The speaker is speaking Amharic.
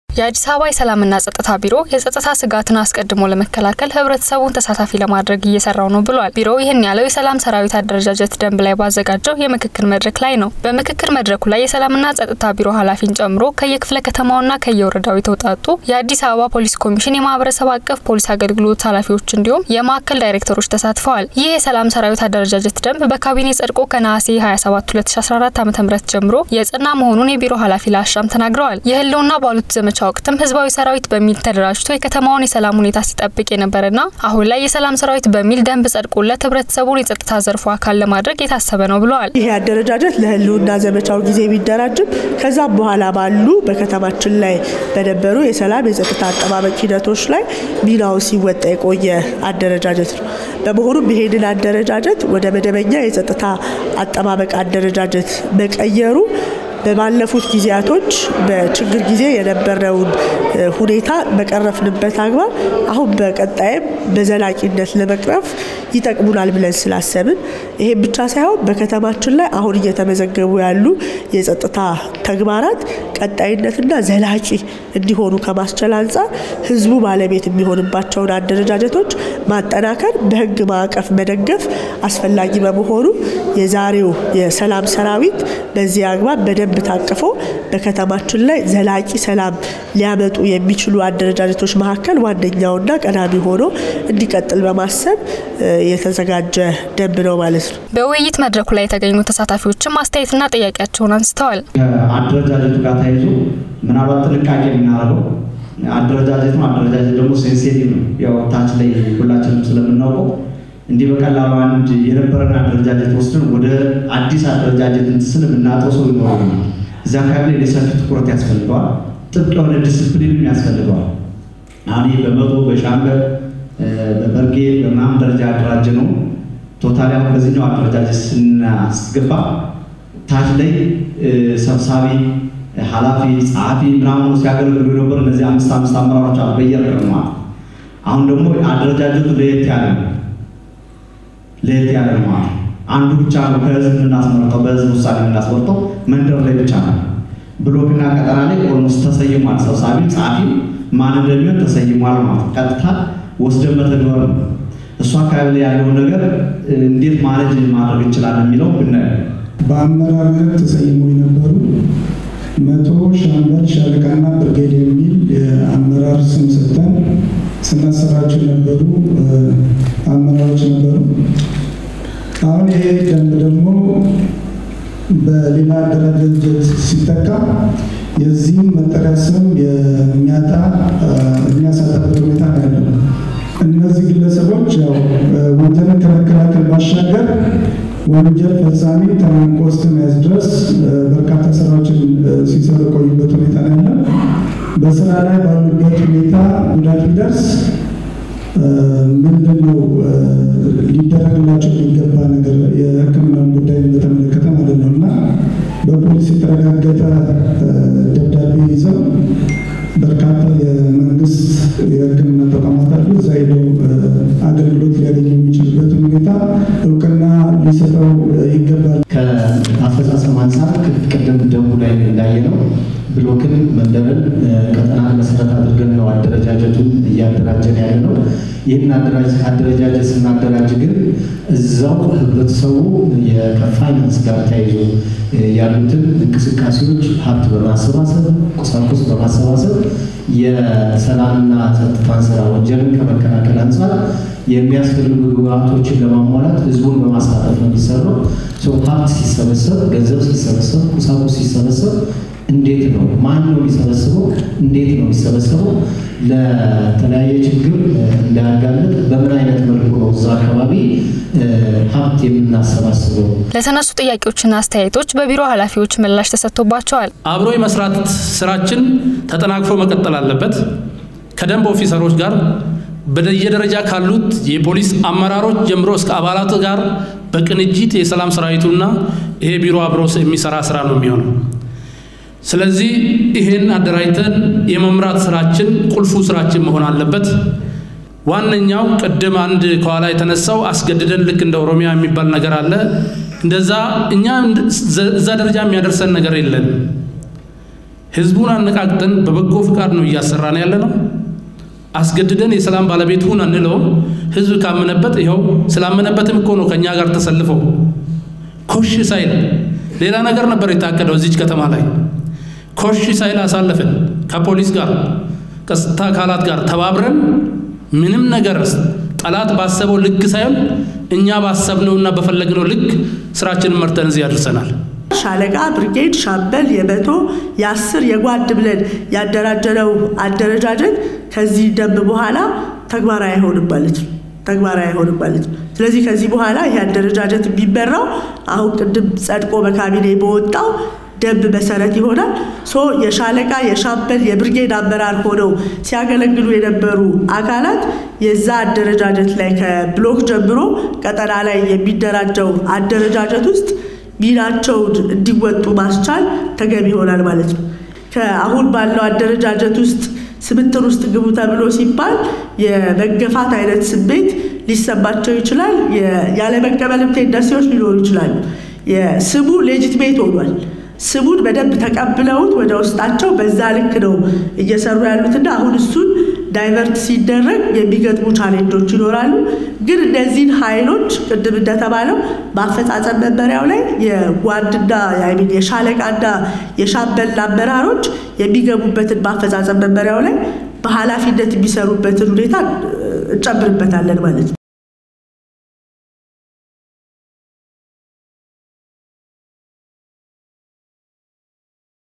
የአዲስ አበባ የሰላምና ጸጥታ ቢሮ የጸጥታ ስጋትን አስቀድሞ ለመከላከል ህብረተሰቡን ተሳታፊ ለማድረግ እየሰራው ነው ብሏል። ቢሮው ይህን ያለው የሰላም ሰራዊት አደረጃጀት ደንብ ላይ ባዘጋጀው የምክክር መድረክ ላይ ነው። በምክክር መድረኩ ላይ የሰላምና ጸጥታ ቢሮ ኃላፊን ጨምሮ ከየክፍለ ከተማውና ከየወረዳው የተውጣጡ የአዲስ አበባ ፖሊስ ኮሚሽን የማህበረሰብ አቀፍ ፖሊስ አገልግሎት ኃላፊዎች እንዲሁም የማዕከል ዳይሬክተሮች ተሳትፈዋል። ይህ የሰላም ሰራዊት አደረጃጀት ደንብ በካቢኔ ጸድቆ ከነሐሴ 27 2014 ዓ ም ጀምሮ የጽና መሆኑን የቢሮ ኃላፊ ለአሻም ተናግረዋል። የህልውና ባሉት ዘመቻ ወቅትም ህዝባዊ ሰራዊት በሚል ተደራጅቶ የከተማውን የሰላም ሁኔታ ሲጠብቅ የነበረና አሁን ላይ የሰላም ሰራዊት በሚል ደንብ ጸድቆለት ህብረተሰቡን የጸጥታ ዘርፉ አካል ለማድረግ የታሰበ ነው ብለዋል። ይሄ አደረጃጀት ለህልውና ዘመቻው ጊዜ ቢደራጅም ከዛም በኋላ ባሉ በከተማችን ላይ በነበሩ የሰላም የጸጥታ አጠባበቅ ሂደቶች ላይ ሚናውን ሲወጣ የቆየ አደረጃጀት ነው። በመሆኑም ይሄንን አደረጃጀት ወደ መደበኛ የጸጥታ አጠባበቅ አደረጃጀት መቀየሩ በባለፉት ጊዜያቶች በችግር ጊዜ የነበረውን ሁኔታ በቀረፍንበት አግባብ አሁን በቀጣይም በዘላቂነት ለመቅረፍ ይጠቅሙናል ብለን ስላሰብን ይሄም ብቻ ሳይሆን በከተማችን ላይ አሁን እየተመዘገቡ ያሉ የጸጥታ ተግባራት ቀጣይነትና ዘላቂ እንዲሆኑ ከማስቻል አንጻር ህዝቡ ባለቤት የሚሆንባቸውን አደረጃጀቶች ማጠናከር፣ በህግ ማዕቀፍ መደገፍ አስፈላጊ በመሆኑ የዛሬው የሰላም ሰራዊት በዚህ አግባብ በደንብ ታቅፎ በከተማችን ላይ ዘላቂ ሰላም ሊያመጡ የሚችሉ አደረጃጀቶች መካከል ዋነኛውና ቀዳሚ ሆኖ እንዲቀጥል በማሰብ የተዘጋጀ ደንብ ነው ማለት ነው። በውይይት መድረኩ ላይ የተገኙ ተሳታፊዎችም አስተያየትና ጥያቄያቸውን አንስተዋል። ከአደረጃጀቱ ጋር ተያይዞ ምናልባት ጥንቃቄ የምናደርገው አደረጃጀት ነው። አደረጃጀት ደግሞ ሴንሴቲቭ ነው። ያው ታች ላይ ሁላችንም ስለምናውቀው እንዲህ በቀላሉ አንድ የነበረን አደረጃጀት ወስደን ወደ አዲስ አደረጃጀት ስል የምናጠው ሰው ይኖራል። እዚ አካባቢ ላይ ሰፊ ትኩረት ያስፈልገዋል። ጥብቅ የሆነ ዲስፕሊንም ያስፈልገዋል። አሁን ይህ በመቶ በሻምበል በበርጌድ በምናምን ደረጃ ያደራጀ ነው። ቶታሊ አሁን በዚህኛው አደረጃጀት ስናስገባ ታች ላይ ሰብሳቢ፣ ኃላፊ፣ ጸሐፊ ምናምኑ ሲያገለግሉ የነበሩ እነዚህ አምስት አምስት አመራሮች አሉ በየርቀን ማለት አሁን ደግሞ አደረጃጀቱ ለየት ያለ ነው ለየት ያለ ነው ማለት አንዱ ብቻ ነው ከህዝብ የምናስመርጠው በህዝብ ውሳኔ የምናስመርጠው መንደር ላይ ብቻ ነው። ብሎክና ቀጠና ላይ ኦልሞስት ተሰይሟል። ሰብሳቢ ጸሐፊ ማን እንደሚሆን ተሰይሟል ማለት ቀጥታ ወስደን መተግበር ነው። እሱ አካባቢ ላይ ያለውን ነገር እንዴት ማኔጅ ማድረግ እንችላለን የሚለው ብናየው በአመራርነት ተሰይሞ የነበሩ መቶ ሻምበል ሻለቃና ብርጌድ የሚል የአመራር ስም ሰጥተን ስናሰራቸው የነበሩ አመራሮች ነበሩ። አሁን ይሄ ደንብ ደግሞ በሌላ አደረጃጀት ሲተካ የዚህም መጠሪያ ስም የሚያጣ የሚያሳጣበት ሁኔታ ነው ያለው። እነዚህ ግለሰቦች ያው ወንጀልን ከመከላከል ባሻገር ወንጀል ፈጻሚ ተናንቆ እስከ መያዝ ድረስ በርካታ ስራዎችን ሲሰሩ የቆዩበት ሁኔታ ነው ያለው። በስራ ላይ ባሉበት ሁኔታ ጉዳት ቢደርስ ምንድን ነው ሊደረግላቸው የሚገባ ነገር የሕክምናን ጉዳይ በተመለከተ ማለት ነው እና በፖሊስ የተረጋገጠ ደብዳቤ ይዘው በርካታ የመንግስት የሕክምና ተቋማት አሉ። እዛ ሄደው አገልግሎት ሊያገኙ የሚችሉበትን ሁኔታ እውቅና ሊሰጠው ይገባል። ከአፈጻጸም አንጻር ቅድም ደንቡ ላይ እንዳየ ነው ብሎክን መንደርን ቀጠናን መሰረት አድርገን ነው አደረጃጀቱን እያደራጀን ያለ ነው። ይህን አደረጃጀት ስናደራጅ ግን እዛው ህብረተሰቡ ከፋይናንስ ጋር ተያይዞ ያሉትን እንቅስቃሴዎች ሀብት በማሰባሰብ ቁሳቁስ በማሰባሰብ የሰላምና ጸጥታን ስራ ወንጀልን ከመከላከል አንጻር የሚያስፈልጉ ግብአቶችን ለማሟላት ህዝቡን በማሳተፍ ነው የሚሰራው። ሰው ሀብት ሲሰበሰብ፣ ገንዘብ ሲሰበሰብ፣ ቁሳቁስ ሲሰበሰብ እንዴት ነው ማን ነው የሚሰበስበው? እንዴት ነው የሚሰበሰበው? ለተለያየ ችግር እንዳያጋልጥ በምን አይነት መልኩ ነው እዛ አካባቢ ሀብት የምናሰባስበው? ለተነሱ ጥያቄዎችና አስተያየቶች በቢሮ ኃላፊዎች ምላሽ ተሰጥቶባቸዋል። አብሮ የመስራት ስራችን ተጠናክሮ መቀጠል አለበት። ከደንብ ኦፊሰሮች ጋር በየደረጃ ካሉት የፖሊስ አመራሮች ጀምሮ እስከ አባላት ጋር በቅንጅት የሰላም ሰራዊቱና ይሄ ቢሮ አብሮ የሚሰራ ስራ ነው የሚሆነው። ስለዚህ ይሄን አደራጅተን የመምራት ስራችን ቁልፉ ስራችን መሆን አለበት። ዋነኛው ቅድም አንድ ከኋላ የተነሳው አስገድደን ልክ እንደ ኦሮሚያ የሚባል ነገር አለ። እንደዛ እኛ እዛ ደረጃ የሚያደርሰን ነገር የለንም። ህዝቡን አነቃቅተን በበጎ ፍቃድ ነው እያሰራን ያለ ነው። አስገድደን የሰላም ባለቤት ሁን አንለውም። ህዝብ ካመነበት ይኸው ስላመነበትም እኮ ነው ከእኛ ጋር ተሰልፈው ኮሽ ሳይል ሌላ ነገር ነበር የታቀደው እዚች ከተማ ላይ ኮሽ ሳይል አሳለፍን። ከፖሊስ ጋር ከጸጥታ አካላት ጋር ተባብረን ምንም ነገር ጠላት ባሰበው ልክ ሳይሆን እኛ ባሰብነውና በፈለግነው ልክ ስራችንን መርተን እዚህ ያደርሰናል። ሻለቃ፣ ብርጌድ፣ ሻምበል፣ የመቶ የአስር የጓድ ብለን ያደራጀነው አደረጃጀት ከዚህ ደንብ በኋላ ተግባራዊ አይሆንም ማለት ነው። ተግባራዊ አይሆንም ማለት ነው። ስለዚህ ከዚህ በኋላ ይህ አደረጃጀት የሚመራው አሁን ቅድም ጸድቆ በካቢኔ በወጣው ደንብ መሰረት ይሆናል። ሶ የሻለቃ የሻምበል የብርጌድ አመራር ሆነው ሲያገለግሉ የነበሩ አካላት የዛ አደረጃጀት ላይ ከብሎክ ጀምሮ ቀጠና ላይ የሚደራጀው አደረጃጀት ውስጥ ሚናቸውን እንዲወጡ ማስቻል ተገቢ ይሆናል ማለት ነው። ከአሁን ባለው አደረጃጀት ውስጥ ስብጥር ውስጥ ግቡ ተብሎ ሲባል የመገፋት አይነት ስሜት ሊሰማቸው ይችላል። ያለመቀበልም ቴንደንሲዎች ሊኖሩ ይችላሉ። ስሙ ሌጂትሜት ሆኗል። ስሙን በደንብ ተቀብለውት ወደ ውስጣቸው በዛ ልክ ነው እየሰሩ ያሉትና አሁን እሱን ዳይቨርት ሲደረግ የሚገጥሙ ቻሌንጆች ይኖራሉ። ግን እነዚህን ኃይሎች ቅድም እንደተባለው በአፈጻጸም መመሪያው ላይ የጓድና ሚን የሻለቃና የሻምበል አመራሮች የሚገቡበትን በአፈጻጸም መመሪያው ላይ በኃላፊነት የሚሰሩበትን ሁኔታ እንጨምርበታለን ማለት ነው።